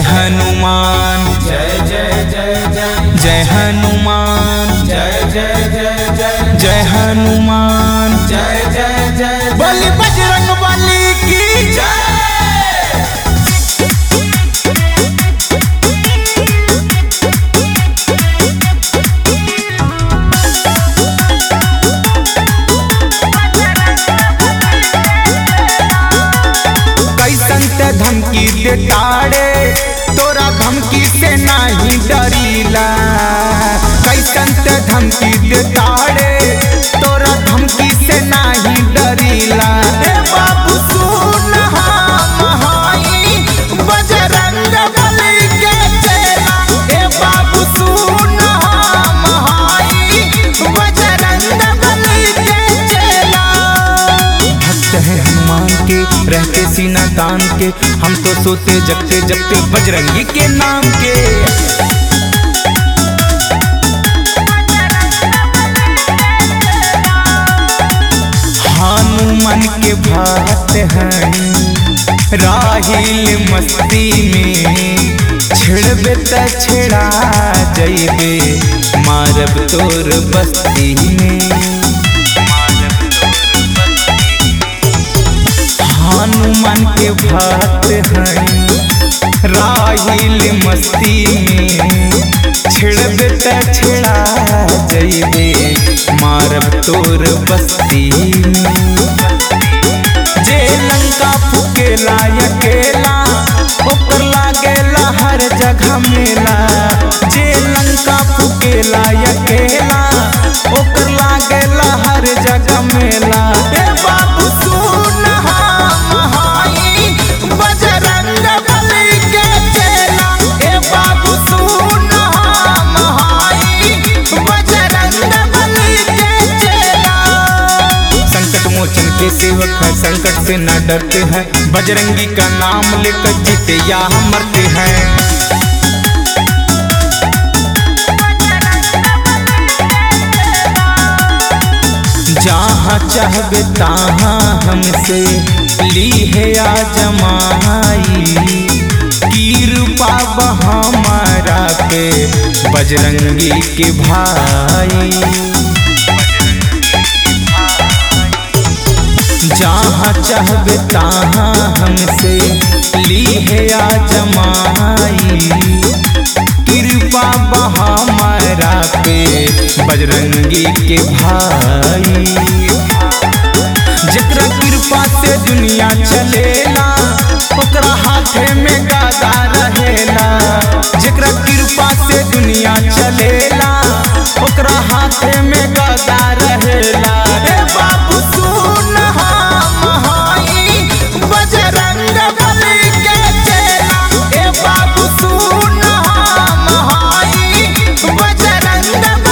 हनुमान जय जय जय जय जय हनुमान जय जय जय जय जय हनुमान जय जय जय बलि बजरंग बली की जय कैसन ते धमकी दे ताड़े तोरा धमकी से नहीं डरीला कैसन ते धमकी दे ताड़े तोरा धमकी से नहीं डरीला ए बाबू सुन हम हई बजरंग बली के चेला ए बाबू सुन हम हई बजरंग बली के चेला भक्त है हनुमान के रहते सीना तान के हम तो सोते जगते जगते बजरंगी के नाम के हनुमान के भक्त हैं राहिल मस्ती में छिड़बे त छिड़ा जइबे मारब तोर बस्ती में हनुमान के भक्त हैं राहिल मस्ती में छिड़बे त छिड़ा जइबे मारब तोर बस्ती में जे लंका फुकेला अकेला ओकर लागेला हर जगह मेला जे लंका फुकेला अकेला ओकर लागेला हर जगह मेला ए बाबू सुन हम हई बजरंग बली के चेला ए बाबू सुन हम हई बजरंग बली के चेला संकट मोचन के सेवक है संकट से न डरते हैं बजरंगी का नाम लेकर जीते या मरते हैं जहाँ चाहबे तहाँ हमसे ली है आ जमाई कृपा हमारा पे बजरंगी के भाई जहाँ चाहबे तहाँ हमसे ली है आ जमाई कृपा हमारा पे बजरंगी के भाई जकरा कृपा से दुनिया चलेला ओकरा हाथे में गादा रहेला जकरा कृपा से दुनिया चलेला ओकरा हाथे में गादा रहेला ए बाबू सुन हम हई बजरंग बली के चेला ए बाबू सुन हम हई बजरंग